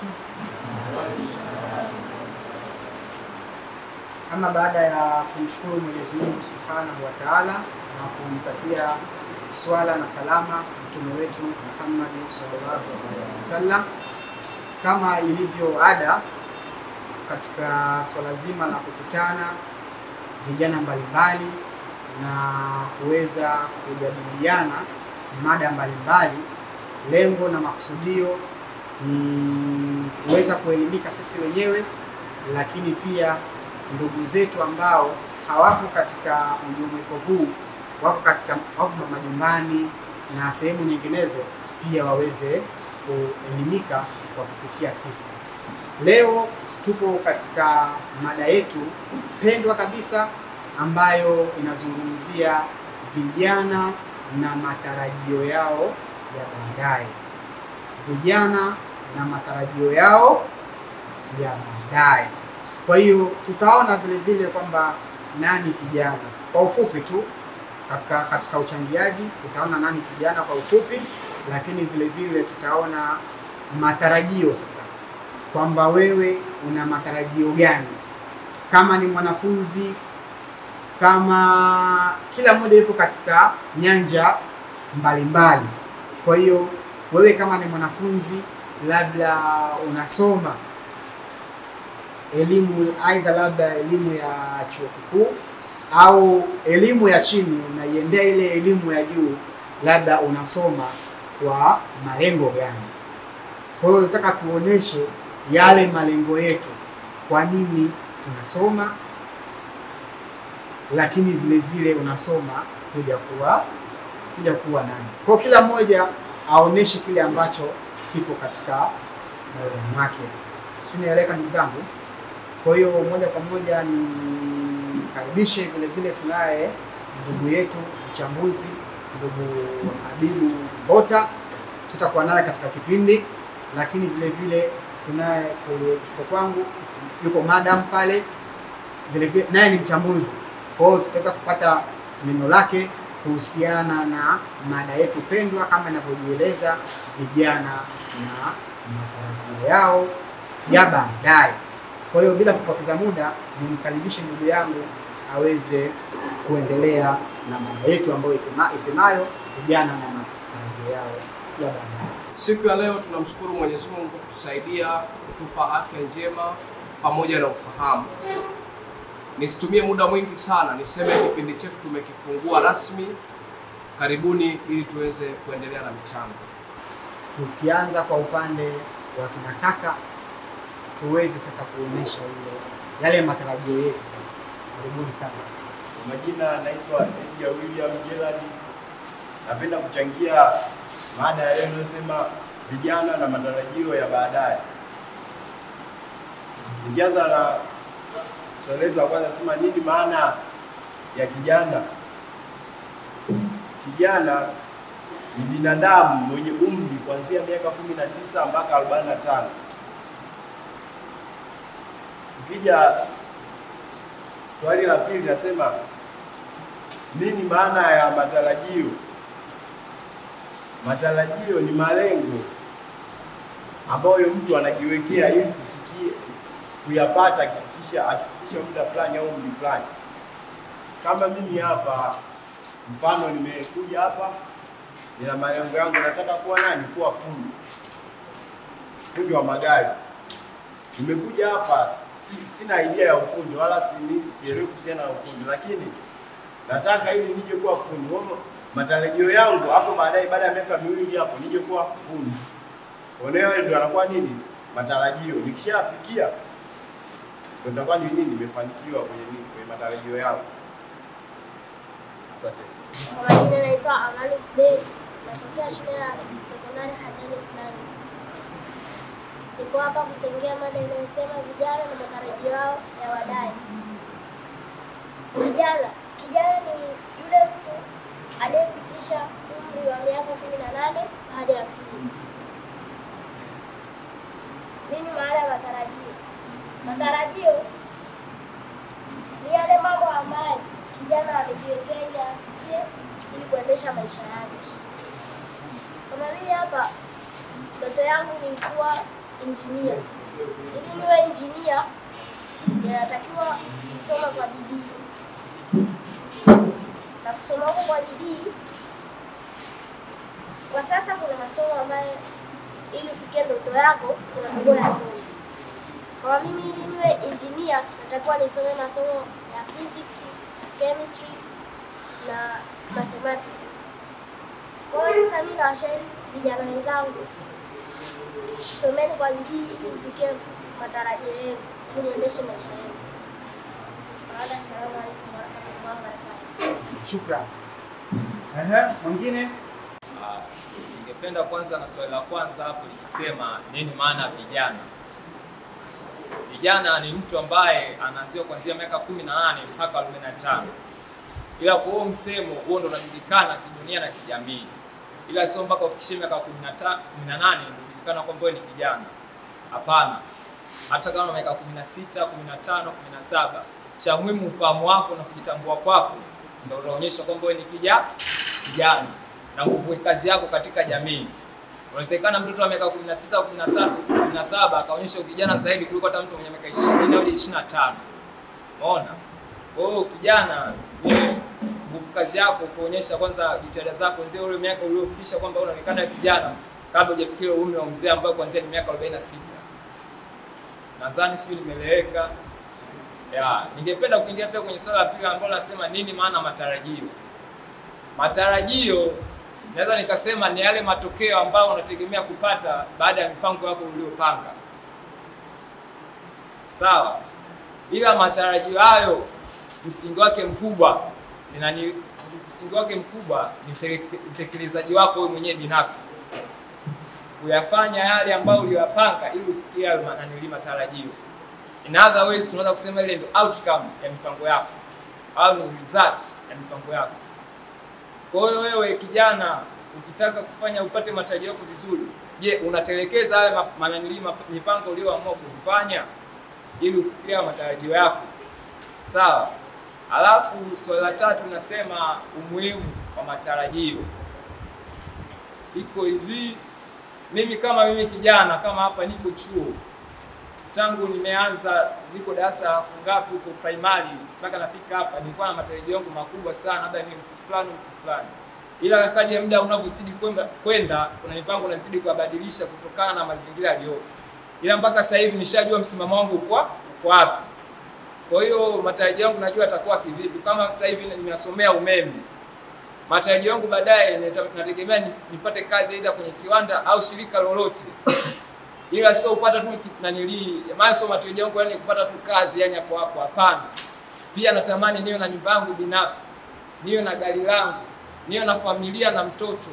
wabarakatuh. Ama baada ya kumshukuru Mwenyezi Mungu Subhanahu wa Ta'ala na kumtakia swala na salama mtume wetu Muhammad sallallahu alaihi wasallam, kama ilivyo ada katika swala zima la kukutana vijana mbalimbali na kuweza kujadiliana mada mbalimbali, lengo na makusudio ni kuweza kuelimika sisi wenyewe, lakini pia ndugu zetu ambao hawapo katika mjumuiko huu, wako katika wako majumbani na sehemu nyinginezo, pia waweze kuelimika kwa kupitia sisi. Leo tupo katika mada yetu pendwa kabisa ambayo inazungumzia vijana na matarajio yao ya baadaye. Vijana na matarajio yao ya baadaye. Kwa hiyo tutaona vile vile kwamba nani kijana kwa ufupi tu katika, katika uchangiaji tutaona nani kijana kwa ufupi, lakini vile vile tutaona matarajio sasa, kwamba wewe una matarajio gani kama ni mwanafunzi, kama kila mmoja yupo katika nyanja mbalimbali. Kwa hiyo wewe kama ni mwanafunzi, labda unasoma elimu aidha labda elimu ya chuo kikuu au elimu ya chini, unaiendea ile elimu ya juu, labda unasoma kwa malengo gani? Kwa hiyo nataka tuoneshe yale malengo yetu, kwa nini tunasoma, lakini vile vile unasoma kuja kuwa kuja kuwa nani. Kwa hiyo kila mmoja aoneshe kile ambacho kipo katika moyo wake. Sio, nieleka ndugu zangu. Kwa hiyo moja kwa moja nikaribishe vile vile, tunaye ndugu yetu mchambuzi, ndugu Habibu Mbota, tutakuwa naye katika kipindi, lakini vile vile tunaye kwenye kushoto kwangu yuko madam pale, vile vile naye ni mchambuzi. Kwa hiyo tutaweza kupata neno lake kuhusiana na mada yetu pendwa kama inavyojieleza vijana na matarajio yao ya baadaye. Kwa hiyo bila kupoteza muda, nimkaribishe ndugu yangu aweze kuendelea na mada yetu ambayo isema, isemayo vijana na matarajio yao ya baadaye. Siku ya leo tunamshukuru Mwenyezi Mungu kutusaidia kutupa afya njema pamoja na ufahamu. Nisitumie muda mwingi sana, niseme kipindi chetu tumekifungua rasmi. Karibuni ili tuweze kuendelea na michango. Tukianza kwa upande wa kina kaka, tuweze sasa kuonesha ile yale matarajio yetu sasa. Karibuni sana. Kwa majina naitwa Edgar William Gerald. Napenda kuchangia mada ya leo inayosema vijana na matarajio ya baadaye. Nikianza na swali letu la kwanza, sema nini maana ya kijana? Kijana ni binadamu mwenye umri kuanzia miaka 19 mpaka 45. Tukija swali la pili nasema nini maana ya matarajio? Matarajio ni malengo ambayo mtu anajiwekea ili kufikia kuyapata akifikisha akifikisha muda fulani au umri fulani. Kama mimi hapa, mfano nimekuja hapa, nina malengo yangu, nataka kuwa nani? Kuwa fundi, fundi wa magari. Nimekuja hapa si, sina idea ya ufundi wala si- sielewi kuhusiana na ufundi, lakini nataka ili nije kuwa fundi. Kwa hivyo matarajio yangu hapo baadaye, baada ya miaka miwili hapo, nije kuwa fundi. Onewa ndio anakuwa nini matarajio. Nikishafikia ndio nitakuwa ni nini, nimefanikiwa kwenye nini, kwenye matarajio yangu. Asante. Kwa majina naitwa Amalis Bey, natokea shule ya sekondari Hadani Islamic. Niko hapa kuchangia mada inayosema vijana na matarajio yao ya baadaye. Vijana, kijana ni yule mtu aliyefikisha umri wa miaka kumi na nane hadi hamsini. Nini maana ya matarajio? Matarajio ni yale mambo ambayo kijana amejiwekea ili afikie ili kuendesha maisha yake. Kama mimi hapa, ndoto yangu ni kuwa engineer. Ili niwe engineer, ninatakiwa kusoma kwa bidii, na kusoma huko kwa bidii, kwa sasa kuna masomo ambayo ili ufikie ndoto yako unatakiwa yasome. Kwa mimi ili niwe engineer, natakiwa nisome masomo ya physics, chemistry na mathematics. Kwa hiyo sasa mimi nawashauri vijana wenzangu, someni kwa bidii ili mfikie matarajio yenu, ili muendeshe maisha yenu. Baada, assalamu alaikum warahmatullahi wabarakatuh. Shukran. Ehe, mwingine Ah, Ningependa kwanza na swali la kwanza hapo likisema nini maana ya vijana. Vijana ni mtu ambaye anaanzia kuanzia miaka kumi na nane mpaka arobaini na tano ila kwa huo msemo huo ndo unajulikana kidunia na kijamii, ila sio mpaka ufikishie miaka kumi na ta- kumi na nane ndio ujulikana kwamba wewe ni kijana. Hapana, hata kama miaka kumi na sita kumi na tano kumi na saba cha muhimu ufahamu wako na kujitambua kwako ndio unaonyesha kwamba wewe ni kija kijana na nguvu kazi yako katika jamii. Unawezekana mtoto wa miaka 16 17 17 akaonyesha ukijana zaidi kuliko hata mtu mwenye miaka 20 au 25. Umeona? Kwa hiyo kijana ni nguvu kazi yako kuonyesha kwanza jitihada zako nzee ule miaka uliofikisha kwamba unaonekana kijana kabla hujafikia umri wa mzee ambao kuanzia ni miaka 46. Nadhani sijui nimeeleweka. Ya, ningependa kuingia pia kwenye swala la pili ambalo nasema nini maana matarajio. Matarajio naweza nikasema ni yale matokeo ambayo unategemea kupata baada ya mipango yako uliyopanga. Sawa, ila matarajio hayo msingi wake mkubwa ni nani? Msingi wake mkubwa ni utele- utekelezaji wako wewe mwenyewe binafsi, kuyafanya yale ambayo uliyoyapanga ili ufikie hayo ma- nanili matarajio. In other words, tunaweza kusema ile ndio outcome ya mipango yako au ni result ya mipango yako. Kwa hiyo wewe kijana, ukitaka kufanya upate matarajio yako vizuri, je, unatelekeza yale ma- mananili map- mipango uliyoamua kufanya ili ufikirie hayo matarajio yako? Sawa. Alafu swali la tatu nasema umuhimu wa matarajio. Iko hivi, mimi kama mimi kijana kama hapa niko chuo tangu nimeanza niko darasa la ngapi huko primary mpaka nafika hapa, nilikuwa na matarajio yangu makubwa sana, labda ni mtu fulani mtu fulani, ila kadri ya muda unavyozidi kwenda kwenda, kuna mipango unazidi kubadilisha kutokana na mazingira yaliyopo, ila mpaka sasa hivi nishajua msimamo wangu uko uko wapi. Kwa hiyo matarajio yangu najua atakuwa kivipi. Kama sasa hivi ninasomea umeme, matarajio yangu baadaye nita- nategemea ni- nipate kazi aidha kwenye kiwanda au shirika lolote ila sio kupata tu ki- nanilii maana sio matarajio yangu yani kupata tu kazi yani hapo hapo hapana pia natamani niwe na nyumba yangu binafsi niwe na gari langu niwe na familia na mtoto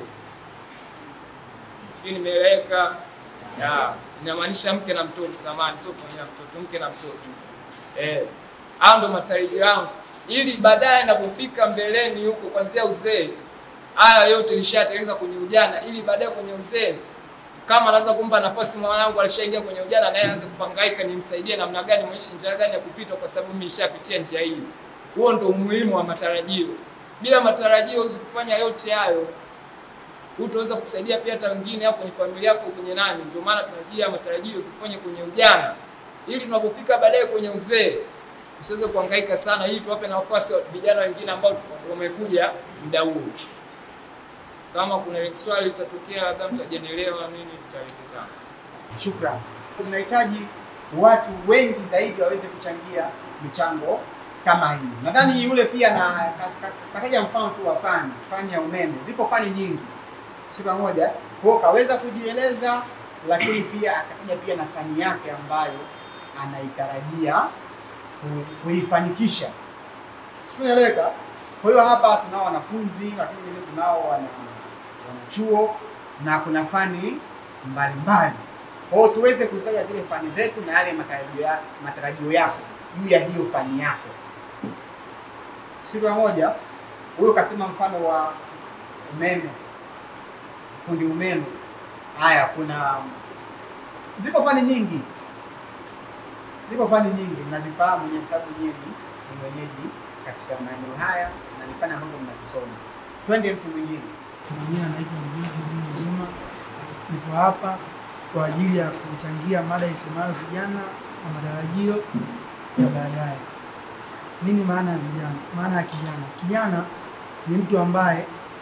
sijui nimeeleweka ya inamaanisha mke na mtoto samani sio familia na mtoto mke na mtoto eh hao ndo matarajio yangu ili baadaye napofika mbeleni huko kwanzia uzee haya yote nishayatengeneza kwenye ujana ili baadaye kwenye uzee kama naweza kumpa nafasi mwanangu alishaingia kwenye ujana naye aanze kupangaika, nimsaidie namna gani, mwishi njia gani ya kupita, kwa sababu mimi nishapitia njia hiyo. Huo ndo umuhimu wa matarajio. Bila matarajio huwezi kufanya yote hayo, hutaweza kusaidia pia hata wengine au kwenye familia yako, kwenye nani. Ndio maana tunajia matarajio tufanye kwenye ujana, ili tunapofika baadaye kwenye uzee tusiweze kuhangaika sana, ili tuwape nafasi vijana wengine ambao wamekuja muda huo kama kuna swali litatokea labda mtajanielewa nini tutaelekezana. Shukran. Tunahitaji watu wengi zaidi waweze kuchangia michango kama hii. Nadhani yule pia na kataja mfano tu wa fani, fani ya umeme. Zipo fani nyingi, si pamoja? Kwa hiyo kaweza kujieleza, lakini pia akataja pia na fani yake ambayo anaitarajia ku- kuifanikisha. Sieleweka. Kwa hiyo hapa tunao wanafunzi, lakini vile tunao wana wanachuo na kuna fani mbalimbali. Kwa hiyo tuweze kuzitaja zile fani zetu na yale matarajio ya- matarajio yako juu ya hiyo fani yako. Si pamoja? Huyo kasema mfano wa umeme, fundi umeme. Haya, kuna zipo fani nyingi, zipo fani nyingi mnazifahamu nyewe, kwa sababu nyewe ni ni wenyeji katika maeneo haya na ni fani ambazo mnazisoma. Twende mtu mwingine. Kwa majina naitwa Mzee Ibn Juma, niko hapa kwa ajili ya kuchangia mada isemayo vijana na matarajio ya baadaye. Nini maana ya vijana? Maana ya kijana, kijana ni mtu ambaye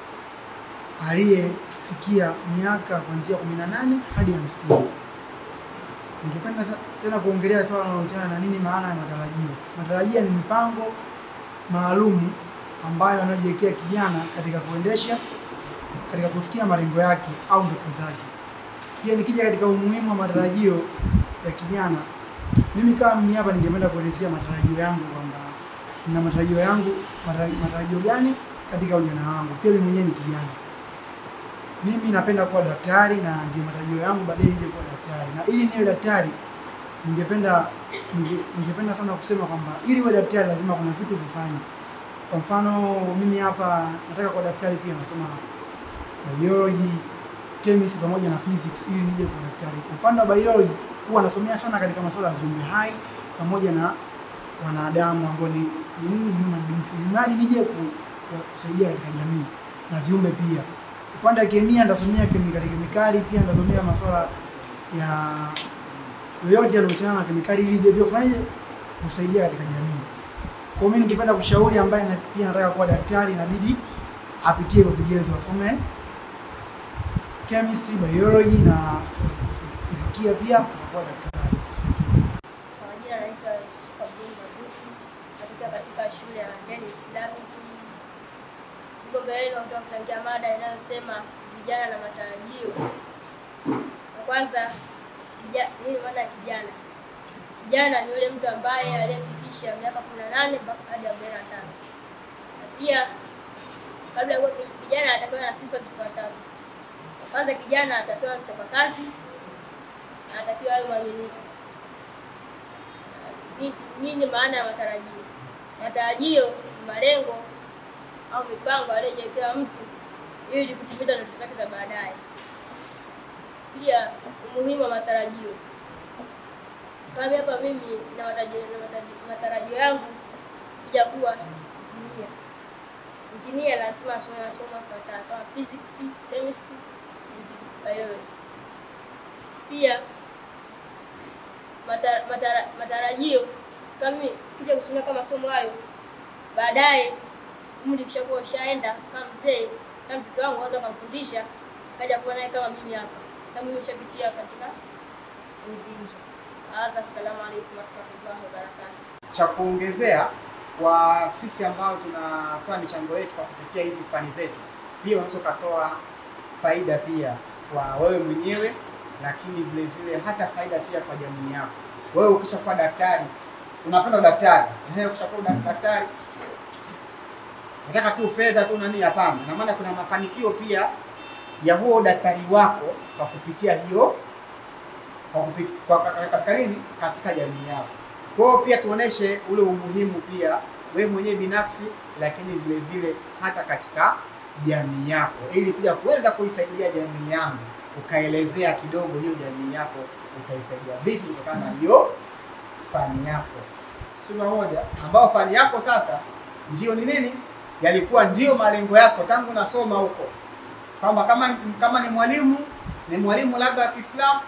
aliyefikia miaka kuanzia kumi na nane hadi hamsini. Ningependa sa- tena kuongelea swala linalohusiana na nini maana ya matarajio. Matarajio ni mpango maalum ambayo anayojiwekea kijana katika kuendesha katika kufikia malengo yake au ndoto zake. Pia nikija katika umuhimu wa matarajio ya kijana, mimi kama mimi hapa ningependa kuelezea matarajio yangu kwamba nina matarajio yangu matara- matarajio gani katika ujana wangu. Pia mimi mwenyewe ni kijana. Mimi napenda kuwa daktari na ndio matarajio yangu baadaye nije kuwa daktari. Na ili niwe daktari ningependa ninge- ningependa sana kusema kwamba ili uwe daktari lazima kuna vitu vifanye. Kwa mfano mimi hapa nataka kuwa daktari pia nasoma biology, chemistry pamoja na physics ili nije kuwa daktari. Kwa upande wa biology huwa nasomea sana katika masuala ya viumbe hai pamoja na wanadamu ambao ni ni nini human beings, ili mradi nije ku- ku- kusaidia katika jamii na viumbe pia. Upande wa kemia nitasomea kemikali kemikali, pia nitasomea masuala ya yoyote yanayohusiana na kemikali ili ije pia kufanyaje kusaidia katika jamii. Kwa hiyo mimi ningependa kushauri ambaye na, pia anataka kuwa daktari inabidi apitie hivyo vigezo, asome chemistry, biology na phys- phys- fizikia pia atakuwa daktari. Kwa majina naitwa Yusuf Abdul Mabuki katika katika shule ya Deni Islamic. Huko mbeleni nataka kuchangia mada inayosema vijana na matarajio. Kwa kwanza, kija- nini maana ya kijana? Kijana ni yule mtu ambaye aliyefikisha miaka 18 mpaka hadi 45. Na pia kabla ya kuwa ki- kijana anatakiwa na sifa zifuatazo. Kwa kwanza, kijana anatakiwa mchapakazi, anatakiwa awe mwaminifu. Ni- nini maana ya matarajio? Matarajio ni malengo au mipango aliyojiwekea mtu ili kutimiza ndoto zake za baadaye. Pia umuhimu wa matarajio, kama hapa mimi na matarajio, na matarajio- matarajio yangu kuja kuwa injinia. Injinia lazima asome masomo yafuatayo kama physics, chemistry, and biology. Pia mata- matara- matarajio kama mimi kuja kusomea kama masomo hayo baadaye umri ukishakuwa ushaenda kama mzee kama mtoto wangu anaweza kumfundisha akaja kuwa naye kama mimi hapa sababu mimi nishapitia katika enzi hizo. Hadha, assalamu alaikum warahmatullahi wabarakatuh. cha kuongezea kwa sisi ambao tunatoa michango yetu kwa kupitia hizi fani zetu, pia unaweza ukatoa faida pia kwa wewe mwenyewe, lakini vile vile hata faida pia kwa jamii yako. Wewe ukishakuwa daktari, unapenda udaktari, ehe, ukishakuwa uda- daktari nataka tu fedha tu nani? Hapana, na maana kuna mafanikio pia ya huo udaktari wako kwa kupitia hiyo kwa kupitia, kwa, katika nini, katika jamii yako. Kwa hiyo pia tuoneshe ule umuhimu pia wewe mwenyewe binafsi, lakini vile vile hata katika jamii yako, ili kuja kuweza kuisaidia jamii yangu, ukaelezea kidogo hiyo jamii yako utaisaidia vipi kutokana na hiyo fani yako. Sura moja ambao fani yako sasa ndio ni nini, yalikuwa ndio malengo yako tangu nasoma huko, kwamba kama kama ni mwalimu ni mwalimu labda wa Kiislamu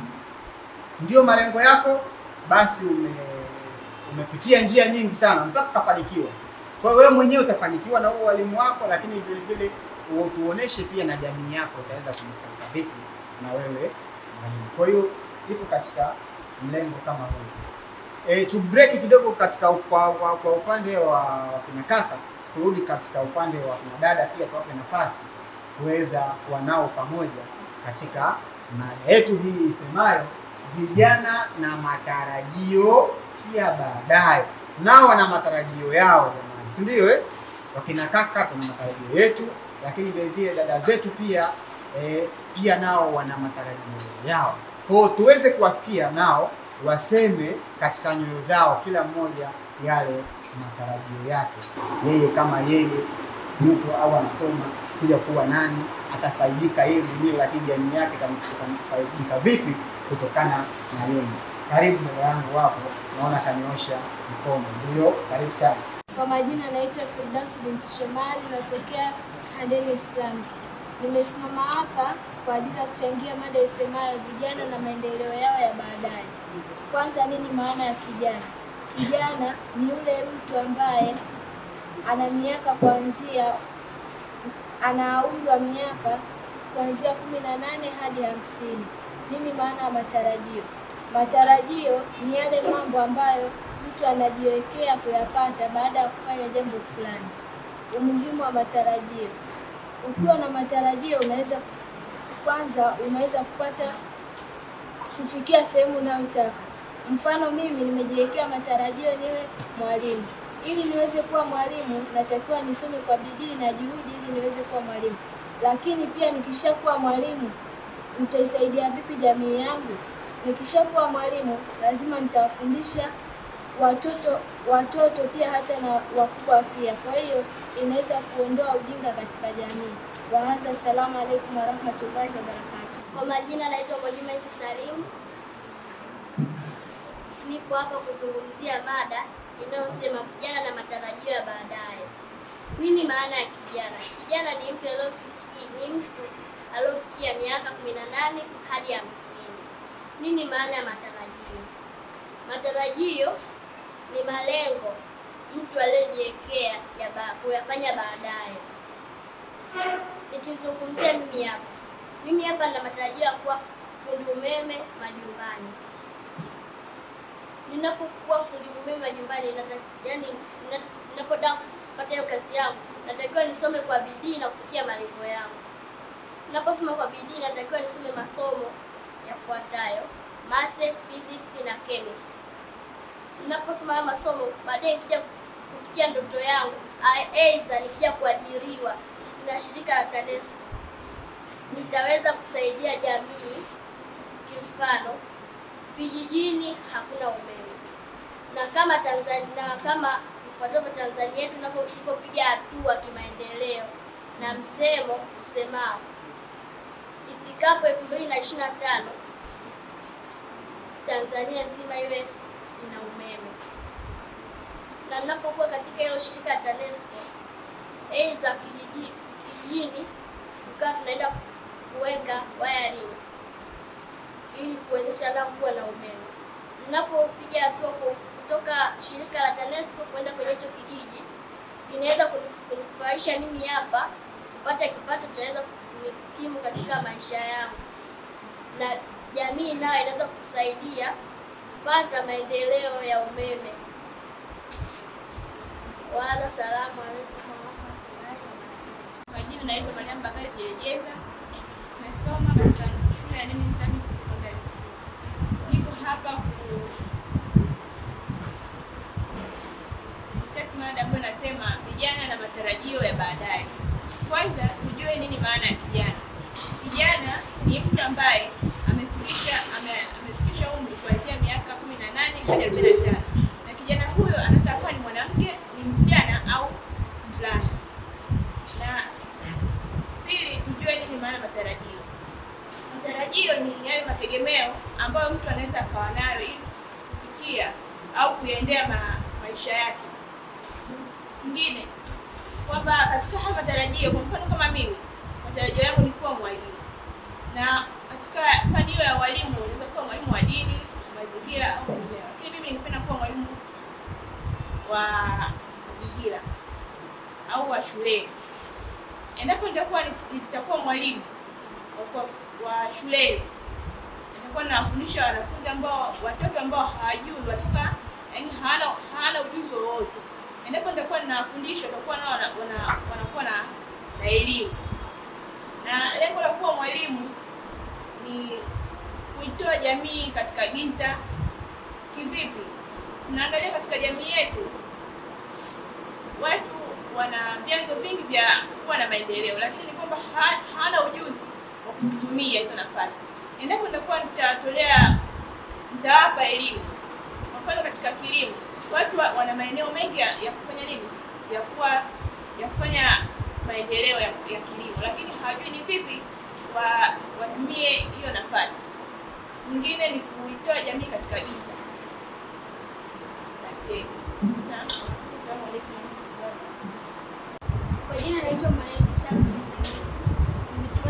ndio malengo yako, basi ume umepitia njia nyingi sana mpaka ukafanikiwa. Kwa hiyo wewe mwenyewe utafanikiwa na huo walimu wako, lakini vile vile u- tuoneshe pia na jamii yako utaweza kunufaika vipi na wewe mwalimu. Kwa hiyo ipo katika mlengo kama huu. E, tu break kidogo katika kwa, kwa, kwa upande wa, wa kina kaka, turudi katika upande wa kina dada pia tuwape nafasi kuweza kuwa nao pamoja katika mada yetu hii isemayo vijana na matarajio ya baadaye. Nao wana matarajio yao jamani, si ndio? Eh, wakina kaka tuna matarajio yetu, lakini vile vile dada zetu pia eh, pia nao wana matarajio yao. Kwa hiyo tuweze kuwasikia nao waseme katika nyoyo zao, kila mmoja yale matarajio yake, yeye kama yeye yupo au anasoma kuja kuwa nani, atafaidika yeye mwenyewe, lakini jamii yake itafaidika vipi kutokana na yeye. Karibu dada yangu wapo, naona kanyoosha mkono. Ndio, karibu sana. Kwa majina naitwa Firdaus binti Shomari, natokea Handeni Islamic. Nimesimama hapa kwa ajili ya kuchangia mada isemayo vijana na maendeleo yao ya baadaye. Kwanza, nini maana ya kijana? Kijana ni yule mtu ambaye ana miaka kuanzia ana umri wa miaka kuanzia kumi na nane hadi hamsini. Nini maana ya matarajio? Matarajio ni yale mambo ambayo mtu anajiwekea kuyapata baada ya kufanya jambo fulani. Umuhimu wa matarajio. Ukiwa na matarajio unaweza kwanza, unaweza kupata kufikia sehemu unayotaka. Mfano, mimi nimejiwekea matarajio niwe mwalimu. Ili niweze kuwa mwalimu, natakiwa nisome kwa bidii na juhudi ili niweze kuwa mwalimu. Lakini pia nikishakuwa mwalimu, nitaisaidia vipi jamii yangu? Nikishakuwa mwalimu, lazima nitawafundisha watoto watoto pia hata na wakubwa pia. Kwa hiyo inaweza kuondoa ujinga katika jamii. Wahadha, assalamu alaikum warahmatullahi wabarakatuh. Kwa majina naitwa Mwalimu Isa Salim. Nipo hapa kuzungumzia mada inayosema vijana na matarajio ya baadaye. Nini maana ya kijana? Kijana ni mtu aliyofikia ni mtu aliyofikia miaka 18 hadi hamsini. Nini maana ya matarajio? Matarajio ni malengo mtu aliyojiwekea ya ba, kuyafanya baadaye. Nikizungumzia mimi hapa, mimi hapa na matarajio ya kuwa fundi umeme majumbani. Ninapokuwa fundi umeme majumbani, nata, yani ninapotaka kupata hiyo kazi yangu, natakiwa nisome kwa bidii na kufikia malengo yangu. Ninaposoma kwa bidii, natakiwa nisome masomo yafuatayo: maths, physics na chemistry. Ninaposoma haya masomo, baadaye nikija kufi- kufikia ndoto yangu, aidha nikija kuajiriwa na shirika la TANESCO, nitaweza kusaidia jamii. Kimfano, vijijini hakuna umeme, na kama Tanzania, na kama ifuatavyo Tanzania yetu inapo- ilipopiga hatua kimaendeleo na msemo usemao ifikapo elfu mbili na ishirini na tano Tanzania nzima iwe ina umeme. Na ninapokuwa katika hilo shirika la TANESCO, aidha kijiji kijijini, tukawa tunaenda kuweka wiring ili kuwezesha nao kuwa na umeme. Ninapopiga hatua ku- kutoka shirika la TANESCO kwenda kwenye hicho kijiji, inaweza kunif- kunifurahisha mimi hapa kupata kipato chaweza kunikimu katika maisha yangu, na jamii nayo inaweza kusaidia kupata maendeleo ya umeme. Wala salamu alaikum warahmatullahi wabarakatuh. Majina naitwa Mariam Bakari Jerejeza, nasoma katika shule ya Nini Islamic Secondary School. Niko hapa ku discuss mada ambayo nasema vijana na matarajio ya baadaye. Kwanza tujue nini maana ya kijana. Kijana ni mtu ambaye amefikisha ame, amefikisha umri kuanzia miaka 18 hadi 45. Na kijana huyo anaweza kuwa ni mwanamke, ni msichana au mvulana na pili, tujue nini maana matarajio. Matarajio ni yale mategemeo ambayo mtu anaweza akawa nayo ili kufikia au kuendea ma, maisha yake. Kingine kwamba katika haya matarajio, kwa mfano kama mimi, matarajio yangu ni kuwa mwalimu, na katika fani hiyo ya walimu unaweza kuwa mwalimu wa dini, mazingira au mengineo, lakini mimi ningependa kuwa mwalimu wa mazingira au wa shuleni endapo nitakuwa nitakuwa mwalimu wa, wa shuleni nitakuwa nawafundisha wanafunzi ambao watoto ambao hawajui watoka yani hawana hawana ujuzi wowote endapo nitakuwa ninawafundisha watakuwa nao wana- wana- wanakuwa na na elimu na lengo la kuwa mwalimu ni kuitoa jamii katika giza kivipi tunaangalia katika jamii yetu watu wana vyanzo vingi vya kuwa na maendeleo, lakini ni kwamba ha, hana ujuzi wa kuzitumia hizo nafasi. Endapo nitakuwa nitatolea, nitawapa elimu, kwa mfano katika kilimo, watu wa, wana maeneo mengi ya, ya kufanya nini, ya kuwa ya kufanya maendeleo ya, ya kilimo, lakini hawajui ni vipi wa, watumie hiyo nafasi. Nyingine ni kuitoa jamii katika giza. Asante. Asante. Asalamu alaykum. Kwa jina naitwa Malaika Sharaf Nisani. Nimesoma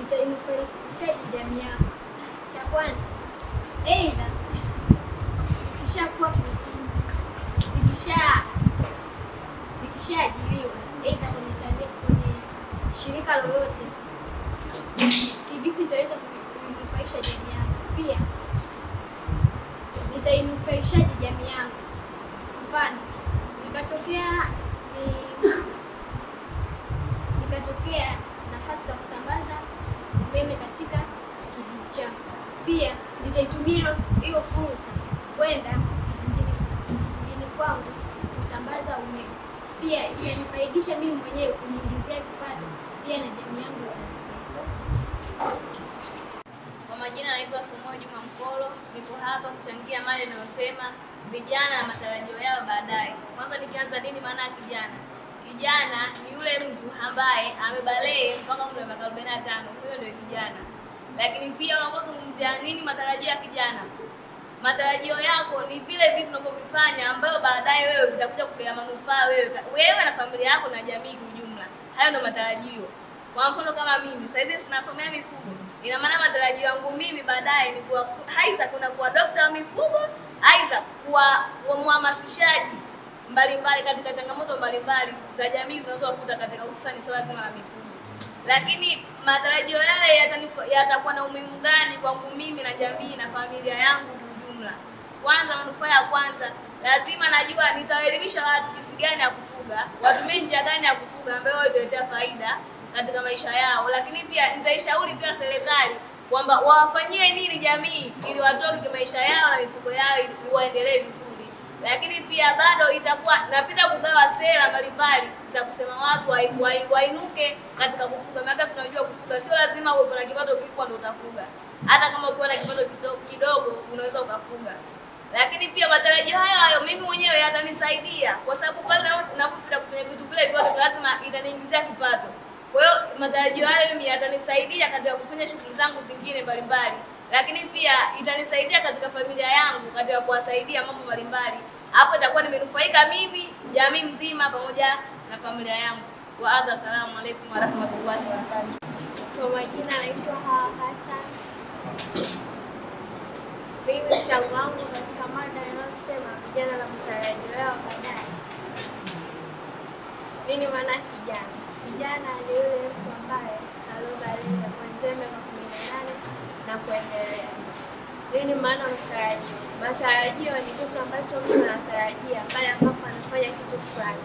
itainufaishaje jamii yako? Cha kwanza, aidha nikishakuwa nikisha nikishaajiriwa aidha kwenye tande, kwenye shirika lolote, kivipi nitaweza kuinufaisha jamii yangu? Pia nitainufaishaje jamii yangu? Mfano, nikatokea ni ikatokea nafasi za kusambaza umeme katika kijiji changu. Pia nitaitumia hiyo- hiyo fursa kwenda kijijini kijijini kwangu kusambaza umeme. Pia itanifaidisha mimi mwenyewe kuniingizia kipato, pia na jamii yangu itanifaidisha. Kwa majina naitwa Sumoyo Juma Mkolo, niko hapa kuchangia mada inayosema vijana na matarajio yao baadaye. Kwanza nikianza, nini maana ya kijana? Kijana ni yule mtu ambaye amebalee mpaka umri wa miaka 45, huyo ndio kijana. Lakini pia unapozungumzia nini matarajio ya kijana, matarajio yako ni vile vitu unavyovifanya ambayo baadaye wewe vitakuja kukuletea manufaa wewe, wewe na familia yako na jamii kwa ujumla. Hayo ndio matarajio. Kwa mfano kama mimi sasa hizi sinasomea mifugo, ina maana matarajio yangu mimi baadaye ni kuwa aidha kuna kuwa dokta wa mifugo, aidha kuwa kuwa mhamasishaji mbalimbali katika changamoto mbalimbali za jamii zinazowakuta katika hususani swala zima la mifugo. Lakini matarajio yale yatanif- yatakuwa na umuhimu gani kwangu mimi na jamii na familia yangu kiujumla? Kwanza, manufaa ya kwanza, lazima najua nitawaelimisha watu jinsi gani ya kufuga, watumie njia gani ya kufuga ambayo wao italetea faida katika maisha yao. Lakini pia nitaishauri pia serikali kwamba wawafanyie nini jamii ili watoke kwa maisha yao na mifugo yao ili waendelee vizuri lakini pia bado itakuwa napita kugawa sera mbalimbali za kusema watu wai- wai- wainuke katika kufuga. Maana tunajua kufuga sio lazima uwe na kipato kikubwa ndio utafuga, hata kama ukiwa na kipato kidogo, kidogo unaweza ukafuga. Lakini pia matarajio hayo hayo mimi mwenyewe yatanisaidia kwa sababu pale na- napopita kufanya vitu vile vyote lazima itaniingizia kipato. Kwa hiyo matarajio hayo mimi yatanisaidia katika kufanya shughuli zangu zingine mbalimbali, lakini pia itanisaidia katika familia yangu katika kuwasaidia mambo mbalimbali. Hapo itakuwa nimenufaika mimi, jamii nzima, pamoja na familia yangu. Wa adha, assalamu alaikum warahmatullahi wabarakatuh. Kwa majina naitwa Hawa Hassan. Mimi mchango wangu katika mada inayosema vijana na matarajio yao baadaye. Nini maana ya kijana? Kijana ni yule mtu ambaye aliobalia kuanzia miaka kumi na nane na kuendelea. Nini maana ya matarajio? Matarajio ni kitu ambacho mtu anatarajia pale ambapo anafanya kitu fulani.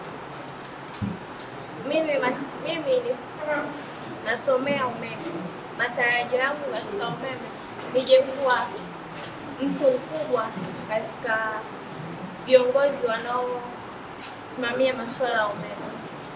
Mimi, mat- mimi ni nasomea umeme. Matarajio yangu katika umeme nije kuwa mtu mkubwa katika viongozi wanaosimamia masuala ya umeme.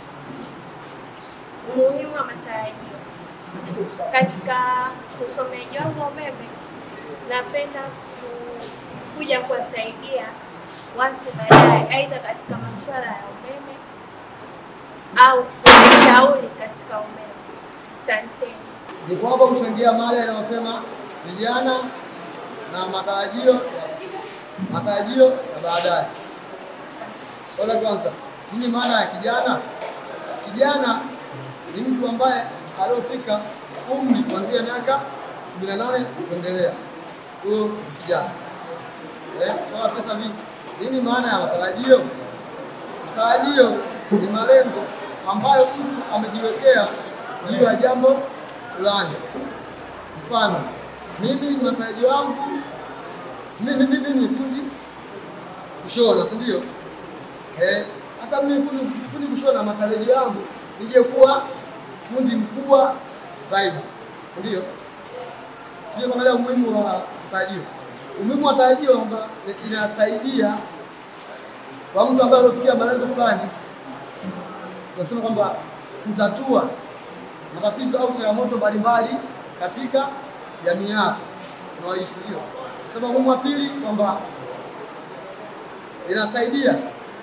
Umuhimu wa matarajio katika usomeaji wangu wa umeme, napenda ku- kuja kuwasaidia watu baadaye, aidha katika masuala ya umeme au kushauri katika umeme. Asanteni. Niko hapa kuchangia mada inayosema vijana na matarajio ya matarajio ya baadaye. Swali la kwanza, nini maana ya kijana? Kijana ni mtu ambaye aliofika umri kuanzia miaka 18 kuendelea, huyo ni kijana. Eh, sawa pesa mingi. Nini maana ya matarajio? Matarajio ni malengo ambayo mtu amejiwekea juu ya jambo fulani. Mfano, mimi matarajio yangu mimi mimi ni fundi kushona, si ndio? Eh, sasa mimi fundi, fundi kushona, matarajio yangu nije kuwa fundi mkubwa zaidi, si ndio? Tuje kuangalia umuhimu wa tarajio. Umuhimu wa tarajio kwamba inasaidia kwa mtu ambaye alofikia malengo fulani, tunasema kwamba kutatua matatizo au changamoto mbalimbali katika jamii yako unaoishi. Ndio sema umuhimu wa pili kwamba inasaidia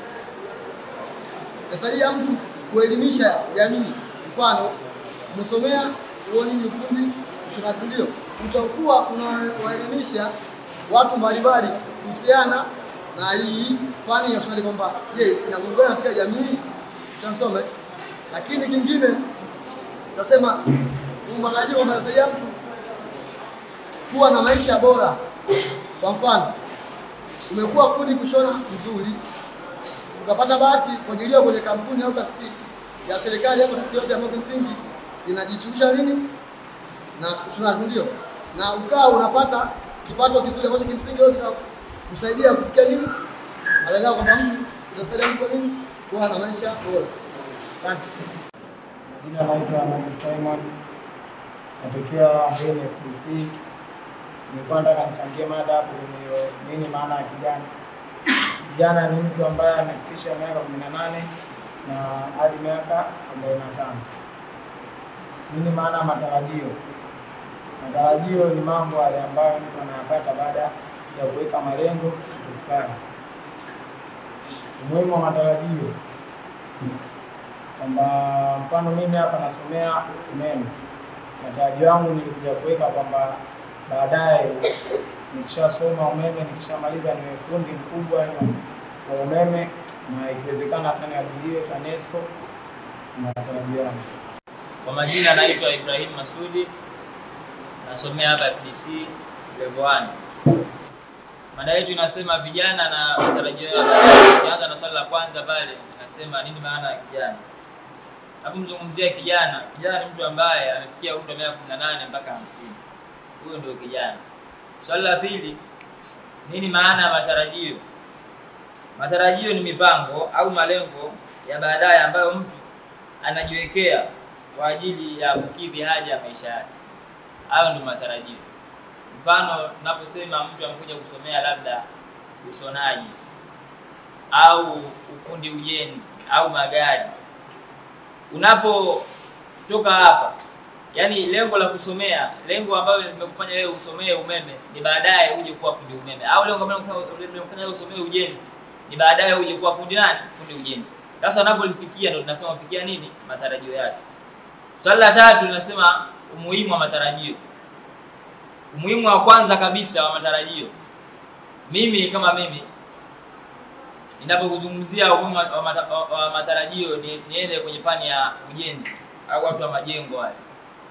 inasaidia mtu kuelimisha jamii. Mfano, umesomea huo nini ufundi ushonaji, ndio utakuwa unawaelimisha watu mbalimbali kuhusiana na hii fani ya ushonaji, kwamba je, inagongana katika jamii shansome. Lakini kingine nasema matarajio kwamba yanasaidia mtu kuwa na maisha bora. Kwa mfano, umekuwa fundi kushona mzuri, ukapata bahati kuajiriwa kwenye kampuni au taasisi ya serikali au taasisi yote ambayo kimsingi inajishughulisha nini na ushonaji, ndio, na ukawa unapata kipato kizuri ambacho kimsingi wewe kitakusaidia kufikia nini malengo yako, kwamba mtu itasaidia mtu kwa nini kuwa na maisha bora. Asante. Jina naitwa Ahmed Simon, natokea Mbweni FDC. Nilikuwa nataka nichangie mada hapo kwenye nini maana ya kijana. Kijana ni mtu ambaye amefikisha miaka kumi na nane na hadi miaka arobaini na tano. Nini maana ya matarajio? Matarajio ni mambo yale ambayo mtu anayapata baada ya kuweka malengo kitu fulani. Umuhimu wa matarajio kwamba mfano mimi hapa nasomea umeme, matarajio yangu nilikuja kuweka kwamba baadaye nikishasoma umeme, nikishamaliza niwe fundi mkubwa wa umeme, na ikiwezekana hata niajiriwe TANESCO. Matarajio yangu. Kwa majina naitwa Ibrahim Masudi, nasomea hapa FDC level 1. Mada yetu inasema vijana na matarajio yao. Tukianza na swali la kwanza pale, inasema nini maana ya kijana? Napomzungumzia kijana, kijana ni mtu ambaye amefikia umri wa miaka 18 mpaka 50. Huyo ndio kijana. Swali la pili, nini maana ya matarajio? Matarajio ni mipango au malengo ya baadaye ambayo mtu anajiwekea kwa ajili ya kukidhi haja ya maisha yake. Hayo ndio matarajio. Mfano, tunaposema mtu amekuja kusomea labda ushonaji au ufundi ujenzi au magari, unapotoka hapa, yani lengo la kusomea, lengo ambalo limekufanya wewe usomee umeme ni baadaye uje kuwa fundi umeme, au lengo ambalo limekufanya wewe usomee ujenzi ni baadaye uje kuwa fundi nani? Fundi ujenzi. Sasa unapolifikia ndio tunasema ufikia nini? Matarajio yake. Swali la tatu linasema umuhimu wa matarajio. Umuhimu wa kwanza kabisa wa matarajio, mimi kama mimi ninapokuzungumzia umuhimu wa, mata, wa matarajio ni, niende kwenye fani ya ujenzi au watu wa majengo wale.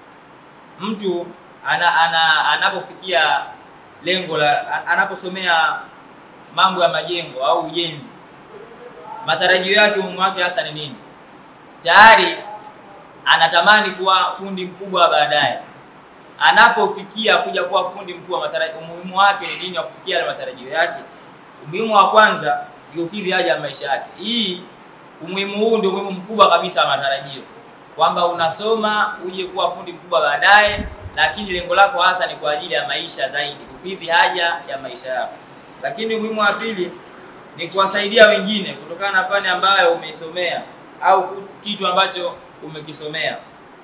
Mtu ana, ana, anapofikia lengo la anaposomea mambo ya majengo au ujenzi, matarajio yake, umuhimu wake hasa ni nini? Tayari anatamani kuwa fundi mkubwa baadaye. Anapofikia kuja kuwa fundi mkubwa, umuhimu wake ni nini wa kufikia yale matarajio yake? Umuhimu wa kwanza ni kukidhi haja ya maisha yake. Hii umuhimu huu ndio umuhimu mkubwa kabisa wa matarajio, kwamba unasoma uje kuwa fundi mkubwa baadaye, lakini lengo lako hasa ni kwa ajili ya maisha zaidi, kukidhi haja ya maisha yako. Lakini umuhimu wa pili ni kuwasaidia wengine kutokana na fani ambayo umeisomea au kitu ambacho umekisomea.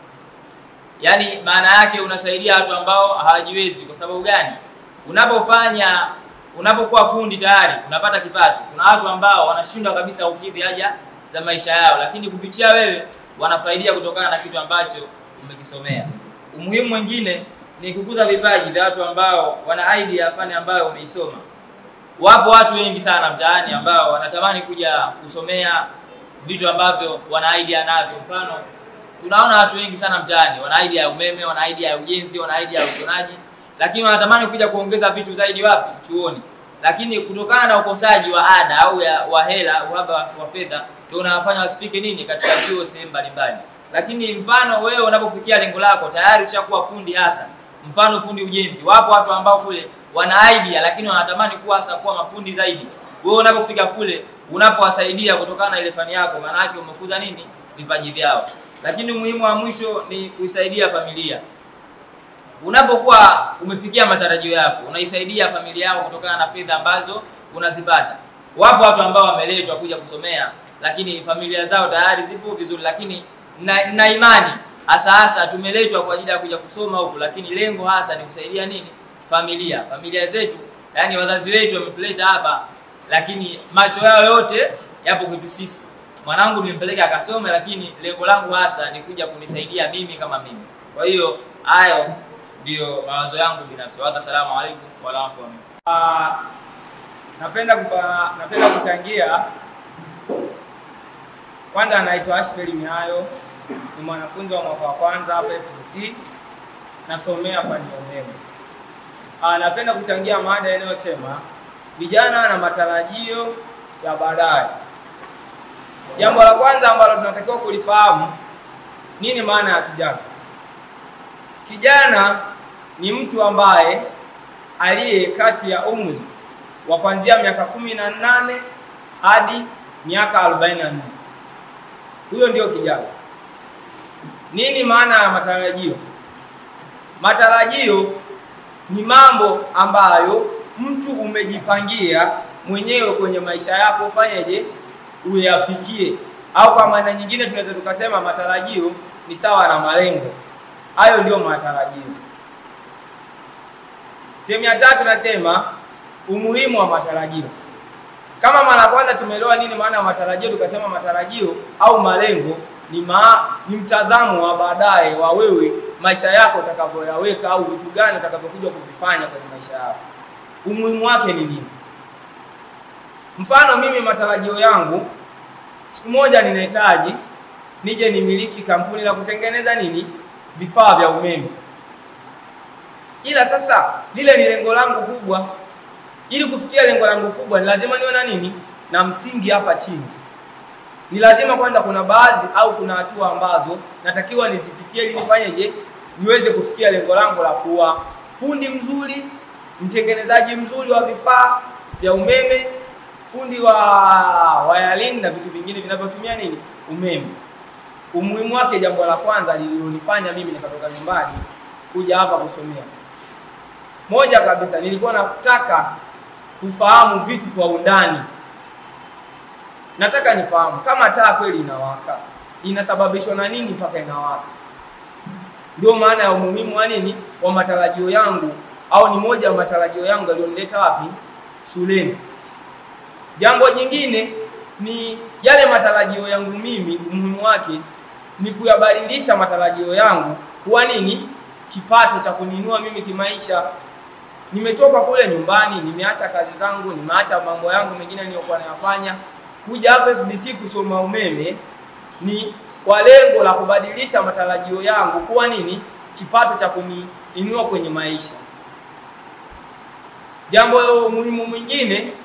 Yaani maana yake unasaidia watu ambao hawajiwezi. Kwa sababu gani? Unapofanya unapokuwa fundi tayari unapata kipato. Kuna watu ambao wanashindwa kabisa kukidhi haja za maisha yao, lakini kupitia wewe wanafaidia kutokana na kitu ambacho umekisomea. Umuhimu mwingine ni kukuza vipaji vya watu ambao wana idea ya fani ambayo umeisoma. Wapo watu wengi sana mtaani ambao wanatamani kuja kusomea vitu ambavyo wana idea navyo. Mfano, tunaona watu wengi sana mtaani wana idea ya umeme, wana idea ya ujenzi, wana idea ya ushonaji, lakini wanatamani kuja kuongeza vitu zaidi wapi? Chuoni. Lakini kutokana na ukosaji wa ada au ya, wa hela, uhaba wa, wa fedha, ndio unawafanya wasifike nini katika vyuo sehemu mbalimbali. Lakini mfano wewe unapofikia lengo lako tayari ushakuwa fundi hasa, mfano fundi ujenzi, wapo watu ambao kule wana idea lakini wanatamani kuwa hasa kuwa mafundi zaidi. Wewe unapofika kule unapowasaidia kutokana na ile fani yako, maana yake umekuza nini vipaji vyao. Lakini umuhimu wa mwisho ni kuisaidia familia. Unapokuwa umefikia matarajio yako, unaisaidia familia yako kutokana na fedha ambazo unazipata. Wapo watu ambao wameletwa kuja kusomea, lakini familia zao tayari zipo vizuri, lakini na, na imani hasa hasa tumeletwa kwa ajili ya kuja kusoma huku, lakini lengo hasa ni kusaidia nini? Familia, familia zetu, yani wazazi wetu wametuleta hapa lakini macho yao yote yapo kwetu sisi. Mwanangu nimempeleka akasome, lakini lengo langu hasa ni kuja kunisaidia mimi kama mimi. Kwa hiyo hayo ndio mawazo yangu binafsi. Wa assalamu alaikum wa rahmatullahi. Uh, napenda kupa, napenda kuchangia. Kwanza anaitwa Ashbeli Mihayo, ni mwanafunzi wa mwaka wa kwanza hapa FDC. nasomea fani ya umeme. Ah, napenda kuchangia mada inayosema vijana na matarajio ya baadaye. Jambo la kwanza ambalo tunatakiwa kulifahamu, nini maana ya kijana? Kijana ni mtu ambaye aliye kati ya umri wa kuanzia miaka kumi na nane hadi miaka arobaini na nne. Huyo ndio kijana. Nini maana ya matarajio? Matarajio ni mambo ambayo mtu umejipangia mwenyewe kwenye maisha yako, ufanyeje uyafikie, au kwa maana nyingine tunaweza tukasema matarajio ni sawa na malengo. Hayo ndio matarajio. Sehemu ya tatu nasema umuhimu wa matarajio. Kama mara ya kwanza tumeelewa nini maana ya matarajio, tukasema matarajio au malengo ni, ma, ni mtazamo wa baadaye wa wewe maisha yako utakavyoyaweka au vitu gani utakavyokuja kuvifanya kwenye maisha yako. Umuhimu wake ni nini? Mfano, mimi matarajio yangu siku moja ninahitaji nije nimiliki kampuni la kutengeneza nini vifaa vya umeme, ila sasa lile ni lengo langu kubwa. Ili kufikia lengo langu kubwa, ni lazima niwe na nini na msingi hapa chini. Ni lazima kwanza, kuna baadhi au kuna hatua ambazo natakiwa nizipitie ili nifanyeje, niweze kufikia lengo langu la kuwa fundi mzuri, mtengenezaji mzuri wa vifaa vya umeme, fundi wa wiring na vitu vingine vinavyotumia nini umeme. Umuhimu wake, jambo la kwanza lililonifanya mimi nikatoka nyumbani kuja hapa kusomea, moja kabisa, nilikuwa nataka kufahamu vitu kwa undani. Nataka nifahamu kama taa kweli inawaka inasababishwa na nini mpaka inawaka. Ndio maana ya umuhimu wa nini wa matarajio yangu, au ni moja ya matarajio yangu yaliyonileta wapi? Shuleni. Jambo jingine ni yale matarajio yangu mimi, umuhimu wake ni kuyabadilisha matarajio yangu kuwa nini, kipato cha kuninua mimi kimaisha. Nimetoka kule nyumbani, nimeacha kazi zangu, nimeacha mambo yangu mengine niliyokuwa nayafanya, kuja hapa FDC kusoma umeme ni kwa lengo la kubadilisha matarajio yangu kuwa nini, kipato cha kuniinua kwenye maisha. Jambo muhimu mwingine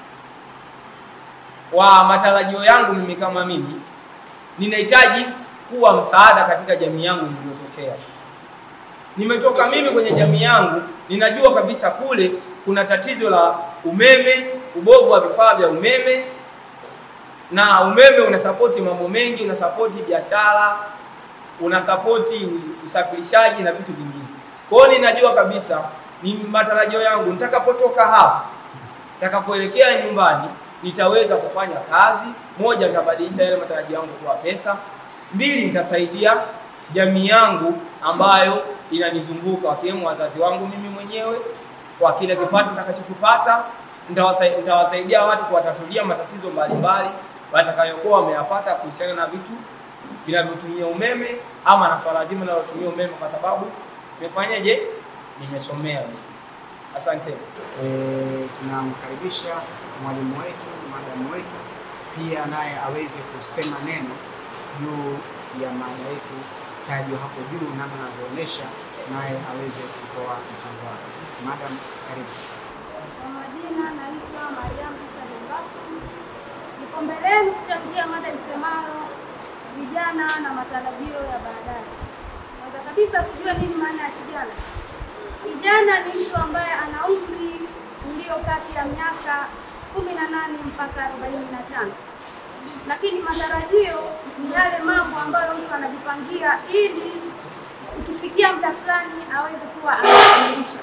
wa matarajio yangu mimi kama mimi, ninahitaji kuwa msaada katika jamii yangu niliyotokea. Nimetoka mimi kwenye jamii yangu, ninajua kabisa kule kuna tatizo la umeme, ubovu wa vifaa vya umeme, na umeme unasapoti mambo mengi, unasapoti biashara, unasapoti usafirishaji na vitu vingine. Kwa hiyo ninajua kabisa ni matarajio yangu nitakapotoka hapa, nitakapoelekea nyumbani nitaweza kufanya kazi. Moja, nitabadilisha yale matarajio yangu kuwa pesa. Mbili, nitasaidia jamii yangu ambayo inanizunguka wakiwemo wazazi wangu mimi mwenyewe kwa kile kipato nitakachokipata. Nitawasaidia, nitawasaidia watu kuwatatulia matatizo mbalimbali watakayokuwa wameyapata kuhusiana na vitu vinavyotumia umeme ama na swala zima linalotumia umeme, kwa sababu nimefanyaje, nimesomea mimi. Asante. E, tunamkaribisha mwalimu wetu, madamu wetu pia naye aweze kusema neno juu ya mada yetu tajwa hapo juu, namna anavyoonyesha, naye aweze kutoa mchango wake. Madam, karibu. Kwa majina naitwa Mariam Isa Dembafu. Nipo mbeleni kuchangia mada isemayo vijana na matarajio ya baadaye. Kwanza kabisa kujua nini maana ya kijana. Kijana ni mtu ambaye ana umri ulio kati ya miaka kumi na nane mpaka arobaini na tano lakini matarajio ni yale mambo ambayo mtu anajipangia ili ukifikia muda fulani aweze kuwa amekamilisha.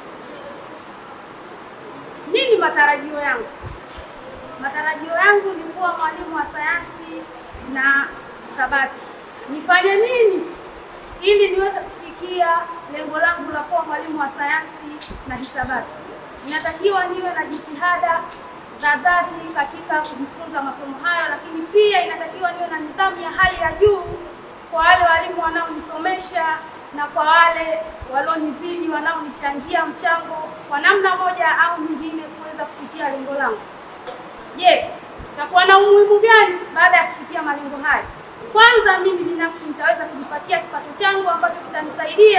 Nini matarajio yangu? Matarajio yangu ni kuwa mwalimu wa sayansi na hisabati. Nifanye nini ili niweze kufikia lengo langu la kuwa mwalimu wa sayansi na hisabati? Inatakiwa niwe na jitihada za dhati katika kujifunza masomo hayo, lakini pia inatakiwa niwe na nidhamu ya hali ya juu kwa wale walimu wanaonisomesha na kwa wale walionizidi wanaonichangia mchango kwa namna moja au nyingine kuweza kufikia lengo langu. Je, utakuwa na umuhimu gani baada ya kufikia malengo haya? Kwanza mimi binafsi nitaweza kujipatia kipato changu ambacho kitanisaidia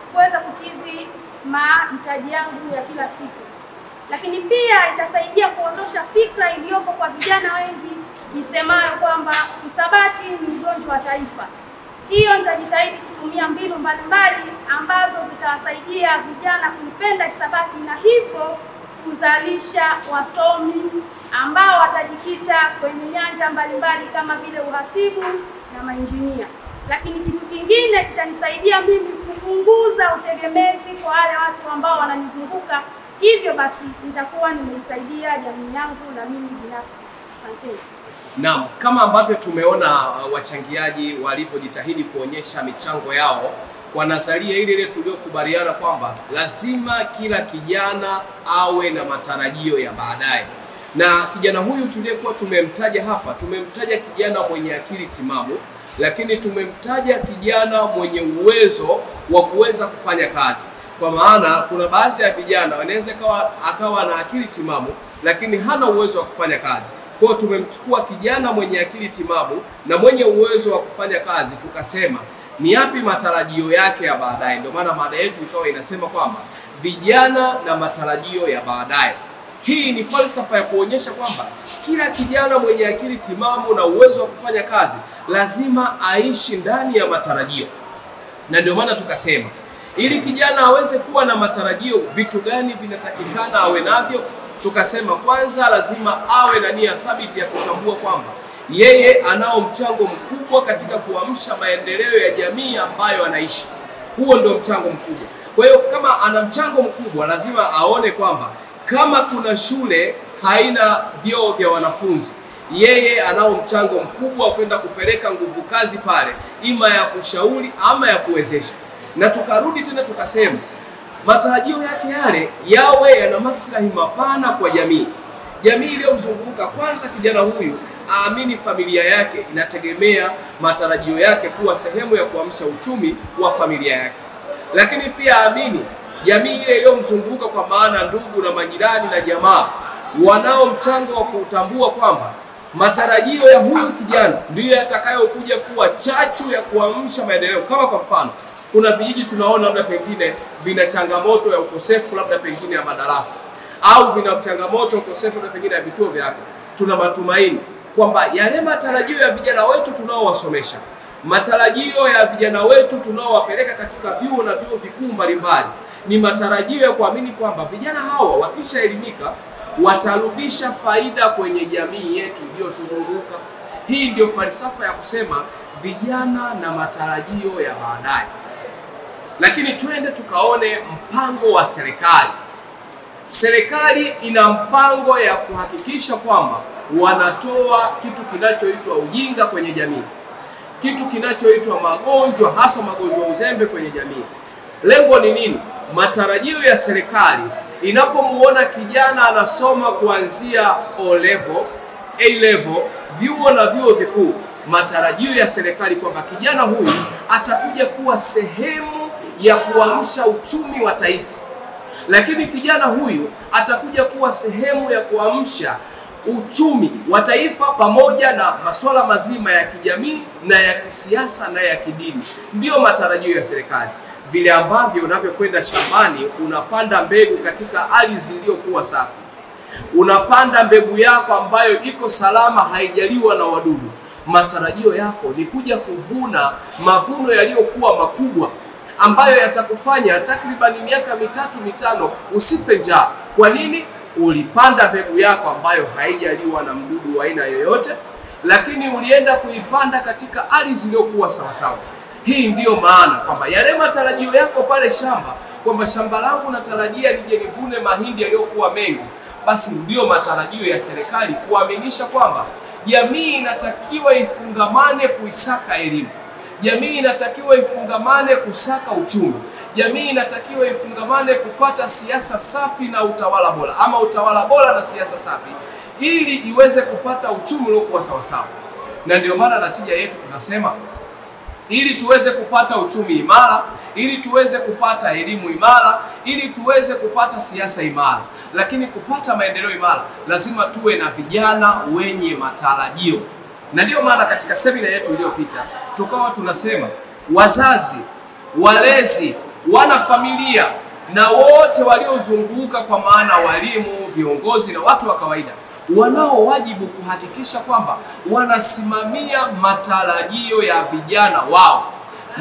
kuweza kukidhi mahitaji yangu ya kila siku. Lakini pia itasaidia kuondosha fikra iliyopo kwa vijana wengi isemayo kwamba hisabati ni ugonjwa wa taifa. Hiyo nitajitahidi kutumia mbinu mbalimbali ambazo zitawasaidia vijana kuipenda hisabati na hivyo kuzalisha wasomi ambao watajikita kwenye nyanja mbalimbali kama vile uhasibu na mainjinia. Lakini kitu kingine kitanisaidia mimi kupunguza utegemezi kwa wale watu ambao wananizunguka. Hivyo basi nitakuwa nimeisaidia jamii yangu na mimi binafsi. Asanteni. Naam, kama ambavyo tumeona uh, wachangiaji walivyojitahidi kuonyesha michango yao kwa nadharia ile ile tuliyokubaliana kwamba lazima kila kijana awe na matarajio ya baadaye. Na kijana huyu tuliyekuwa tumemtaja hapa, tumemtaja kijana mwenye akili timamu, lakini tumemtaja kijana mwenye uwezo wa kuweza kufanya kazi. Kwa maana kuna baadhi ya vijana wanaweza kawa akawa na akili timamu lakini hana uwezo wa kufanya kazi. Kwa hiyo tumemchukua kijana mwenye akili timamu na mwenye uwezo wa kufanya kazi, tukasema ni yapi matarajio yake ya baadaye. Ndio maana mada yetu ikawa inasema kwamba vijana na matarajio ya baadaye. Hii ni falsafa ya kuonyesha kwamba kila kijana mwenye akili timamu na uwezo wa kufanya kazi lazima aishi ndani ya matarajio, na ndio maana tukasema ili kijana aweze kuwa na matarajio, vitu gani vinatakikana awe navyo? Tukasema kwanza, lazima awe na nia thabiti ya kutambua kwamba yeye anao mchango mkubwa katika kuamsha maendeleo ya jamii ambayo anaishi. Huo ndio mchango mkubwa. Kwa hiyo kama ana mchango mkubwa, lazima aone kwamba kama kuna shule haina vyoo vya wanafunzi, yeye anao mchango mkubwa wa kwenda kupeleka nguvu kazi pale, ima ya kushauri ama ya kuwezesha. Na tukarudi tena tukasema matarajio yake yale yawe yana maslahi mapana kwa jamii, jamii iliyomzunguka. Kwanza kijana huyu aamini familia yake inategemea matarajio yake kuwa sehemu ya kuamsha uchumi wa familia yake, lakini pia aamini jamii ile iliyomzunguka, kwa maana ndugu na majirani na jamaa, wanao mchango wa kutambua kwamba matarajio ya huyu kijana ndiyo yatakayokuja kuwa chachu ya kuamsha maendeleo. Kama kwa mfano, kuna vijiji tunaona labda pengine vina changamoto ya ukosefu labda pengine ya madarasa au vina changamoto ya ukosefu labda pengine ya vituo vya afya. Tuna matumaini kwamba yale matarajio ya vijana wetu tunaowasomesha, matarajio ya vijana wetu tunaowapeleka katika vyuo na vyuo vikuu mbalimbali, ni matarajio ya kuamini kwamba vijana hawa wakishaelimika watarudisha faida kwenye jamii yetu iliyotuzunguka. Hii ndio falsafa ya kusema vijana na matarajio ya baadaye. Lakini twende tukaone mpango wa serikali. Serikali ina mpango ya kuhakikisha kwamba wanatoa kitu kinachoitwa ujinga kwenye jamii, kitu kinachoitwa magonjwa, hasa magonjwa uzembe kwenye jamii. Lengo ni nini? Matarajio ya serikali inapomuona kijana anasoma kuanzia O level, A level, vyuo na vyuo vikuu, matarajio ya serikali kwamba kijana huyu atakuja kuwa sehemu ya kuamsha uchumi wa taifa, lakini kijana huyu atakuja kuwa sehemu ya kuamsha uchumi wa taifa pamoja na masuala mazima ya kijamii na ya kisiasa na ya kidini. Ndiyo matarajio ya serikali. Vile ambavyo unavyokwenda shambani, unapanda mbegu katika ardhi iliyokuwa safi, unapanda mbegu yako ambayo iko salama, haijaliwa na wadudu. Matarajio yako ni kuja kuvuna mavuno yaliyokuwa makubwa ambayo yatakufanya takribani miaka mitatu mitano usife njaa. Kwa nini? Ulipanda mbegu yako ambayo haijaliwa na mdudu wa aina yoyote, lakini ulienda kuipanda katika ardhi iliyokuwa sawasawa. Hii ndiyo maana kwamba yale matarajio yako pale shamba, kwamba shamba langu natarajia nije nivune mahindi yaliyokuwa mengi, basi ndiyo matarajio ya serikali kuaminisha kwamba jamii inatakiwa ifungamane kuisaka elimu, jamii inatakiwa ifungamane kusaka uchumi, jamii inatakiwa ifungamane kupata siasa safi na utawala bora, ama utawala bora na siasa safi, ili iweze kupata uchumi uliokuwa sawasawa. Na ndio maana natija yetu tunasema ili tuweze kupata uchumi imara, ili tuweze kupata elimu imara, ili tuweze kupata siasa imara, lakini kupata maendeleo imara, lazima tuwe na vijana wenye matarajio. Na ndiyo maana katika semina yetu iliyopita tukawa tunasema wazazi, walezi wana familia na wote waliozunguka, kwa maana walimu, viongozi na watu wa kawaida, wanao wajibu kuhakikisha kwamba wanasimamia matarajio ya vijana wao,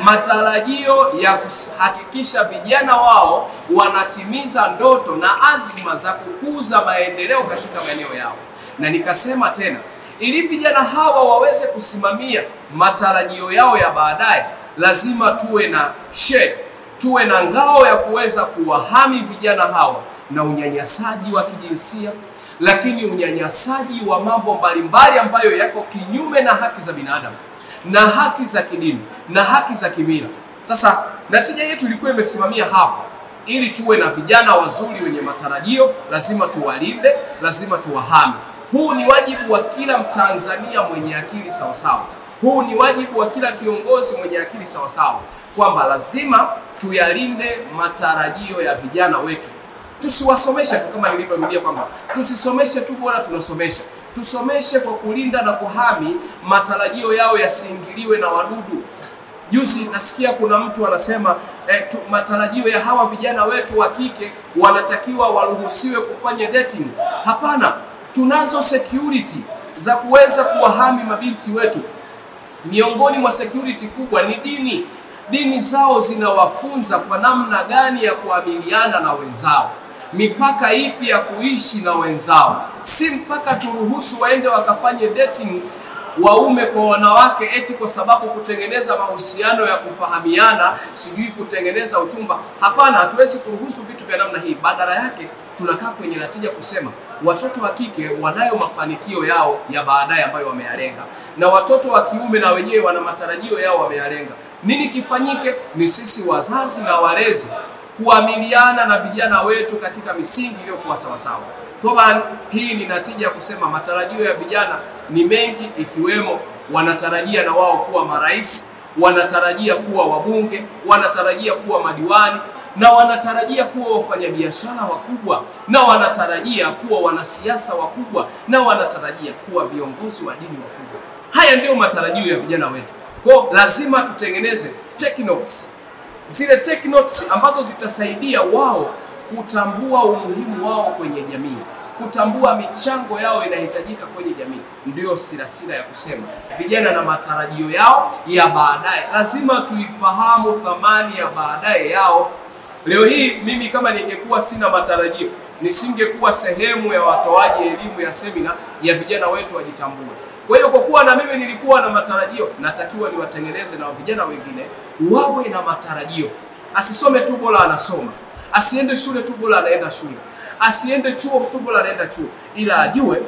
matarajio ya kuhakikisha vijana wao wanatimiza ndoto na azma za kukuza maendeleo katika maeneo yao. Na nikasema tena, ili vijana hawa waweze kusimamia matarajio yao ya baadaye, lazima tuwe na shade, tuwe na ngao ya kuweza kuwahami vijana hawa na unyanyasaji wa kijinsia, lakini unyanyasaji wa mambo mbalimbali ambayo yako kinyume na haki za binadamu na haki za kidini na haki za kimila. Sasa natija yetu ilikuwa imesimamia hapa, ili tuwe na vijana wazuri wenye matarajio, lazima tuwalinde, lazima tuwahame. Huu ni wajibu wa kila Mtanzania mwenye akili sawasawa. Huu ni wajibu wa kila kiongozi mwenye akili sawasawa, kwamba lazima tuyalinde matarajio ya vijana wetu. Tusiwasomeshe tu kama nilivyorudia kwamba tusisomeshe tu bora tunasomesha, tusomeshe kwa kulinda na kuhami matarajio yao yasiingiliwe na wadudu. Juzi nasikia kuna mtu anasema eh, tu, matarajio ya hawa vijana wetu wa kike wanatakiwa waruhusiwe kufanya dating. Hapana, tunazo security za kuweza kuwahami mabinti wetu. Miongoni mwa security kubwa ni dini. Dini zao zinawafunza kwa namna gani ya kuamiliana na wenzao, mipaka ipi ya kuishi na wenzao, si mpaka turuhusu waende wakafanye dating waume kwa wanawake eti kwa sababu kutengeneza mahusiano ya kufahamiana, sijui kutengeneza uchumba. Hapana, hatuwezi kuruhusu vitu vya namna hii. Badala yake tunakaa kwenye natija kusema watoto wa kike wanayo mafanikio yao ya baadaye ambayo wameyalenga, na watoto wa kiume na wenyewe wana matarajio yao wameyalenga. Nini kifanyike? Ni sisi wazazi na walezi kuamiliana na vijana wetu katika misingi iliyokuwa sawasawa. Toban, hii ni natija ya kusema matarajio ya vijana ni mengi, ikiwemo wanatarajia na wao kuwa marais, wanatarajia kuwa wabunge, wanatarajia kuwa madiwani na wanatarajia kuwa wafanyabiashara wakubwa na wanatarajia kuwa wanasiasa wakubwa na wanatarajia kuwa viongozi wa dini wakubwa. Haya ndiyo matarajio ya vijana wetu. Kwa lazima tutengeneze take notes, zile take notes ambazo zitasaidia wao kutambua umuhimu wao kwenye jamii, kutambua michango yao inahitajika kwenye jamii. Ndiyo silasila ya kusema vijana na matarajio yao ya baadaye, lazima tuifahamu thamani ya baadaye yao. Leo hii mimi kama ningekuwa sina matarajio, nisingekuwa sehemu ya watoaji elimu ya semina ya vijana wetu wajitambue. Kwa hiyo kwa kuwa na mimi nilikuwa na matarajio, natakiwa niwatengeneze na vijana wengine wawe na matarajio. Asisome tu bora anasoma, asiende shule tu bora anaenda shule, asiende chuo tu bora anaenda chuo, ila ajue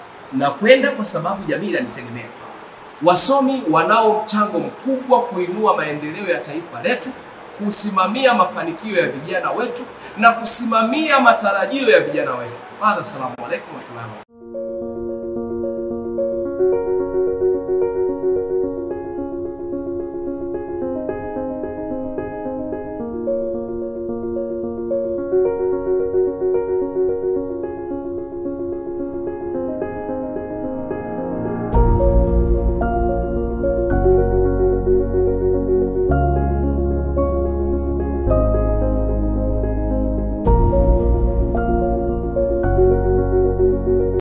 na kwenda kwa sababu jamii inanitegemea. Wasomi wanao mchango mkubwa kuinua maendeleo ya taifa letu, kusimamia mafanikio ya vijana wetu na kusimamia matarajio ya vijana wetu. Baada, assalamu alaikum warahmatullahi wabarakatuh.